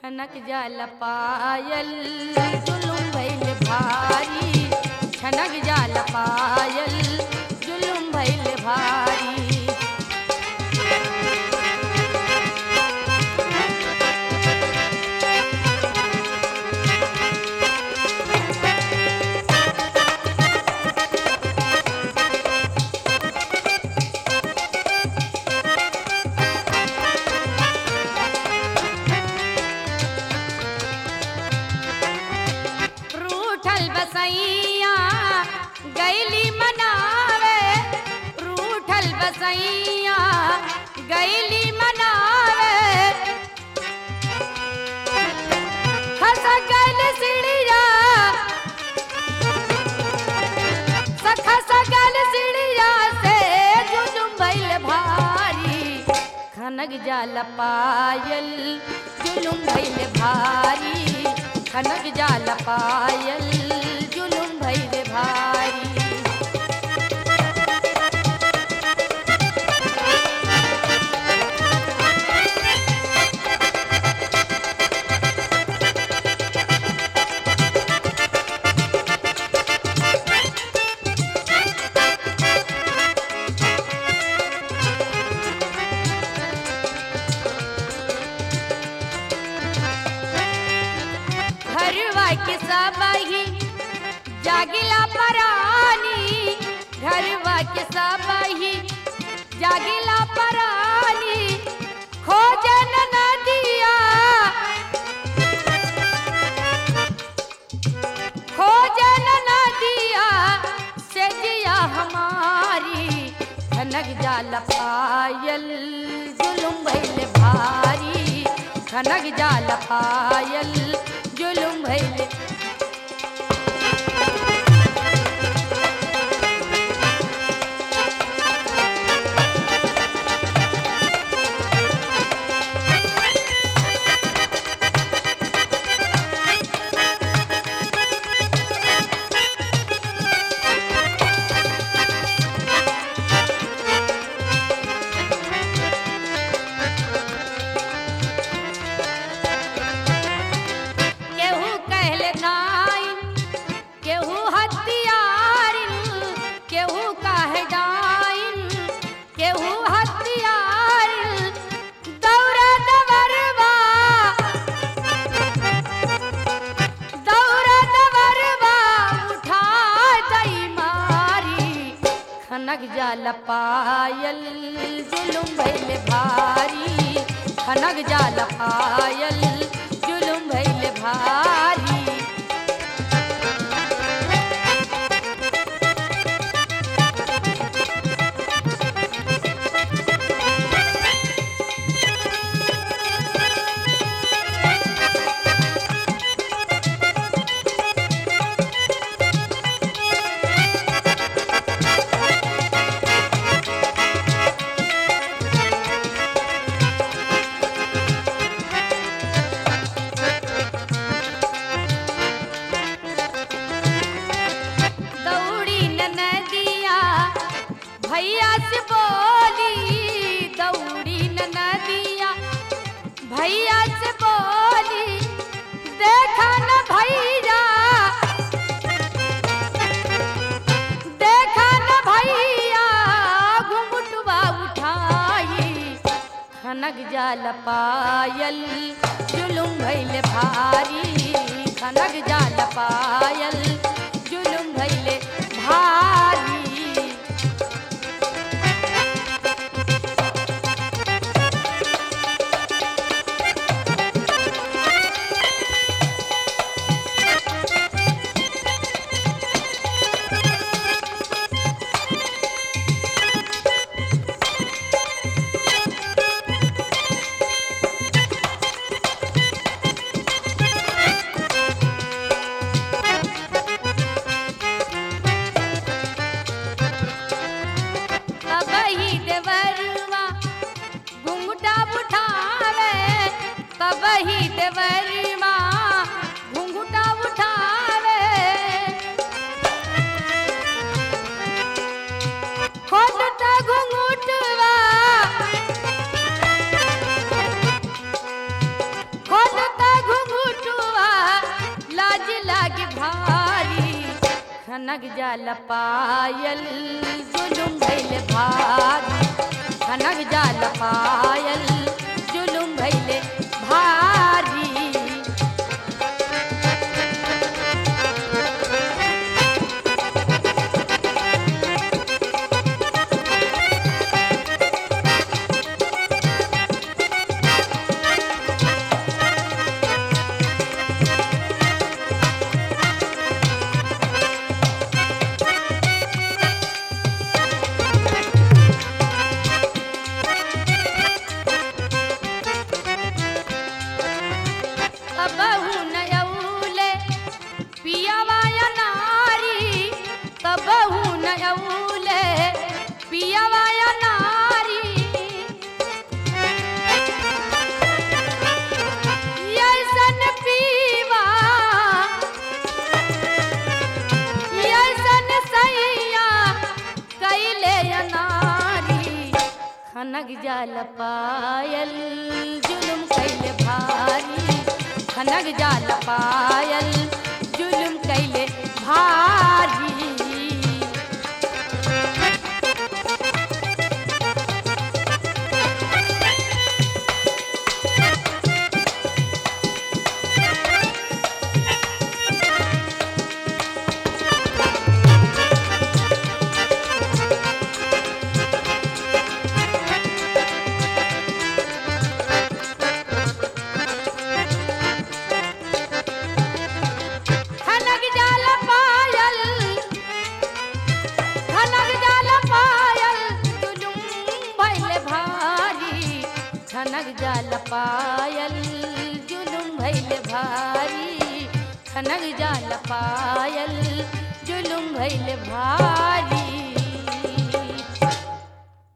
छनक जाल पायल जुलुम भइल भारी छनक जाल पायल जुलुम भइल भारी रूठल बसैया गैली मनावे रूठल बसैया गैली मनावे हंस गल सिड़िया सखा सगल सिड़िया से जुजुम भइल भारी खनक जाल पायल जुलुम भइल भारी खनक जाल पायल जुलुम भइल भारी घरवा के सबही जागिला परानी घरवा के सबही जागिला परानी खोजन नदिया खोजन नदिया से जिया हमारी खनक जाल पायल जुलुम भइल भारी खनक जाल पायल जुलुम भइल केहू कहले नाइन केहू हथियारिन केहू काहे डाइन केहू हथियारिन दौरा दवरवा दौरा दवरवा उठा दई मारी खनक जाल पायल जुलुम भइल भारी खनक जाल पायल जुलुम भइल भारी दौड़ी नदिया भैया से बोली दौड़ी नदिया भैया से बोली देखा न भैया देखा न भैया घुंघटवा उठाई खनक जाल पायल जुलुम भइल भारी खनक जाल पायल जुलुम भइल भारी तबही देवरवा घुंघटा उठावे तबही देवरवा घुंघटा उठावे खोलता घुंघटवा खोलता खनक जाल पायल जुलुम भैल भारी खनक जाल पायल जुलुम भैल भारी कबहू नयौले पियावा या नारी कबहू नयौले पियावा या नारी यसन पीवा यसन सैया कैले या नारी खनक जाल पायल जुलुम कैले भारी खनक जाल पायल जुलुम कैले भारी खनक जाल पायल खनक जाल पायल जुलुम भैल भारी खनक जाल पायल जुलुम भैल भारी खनक जाल पायल जुलुम भैल भारी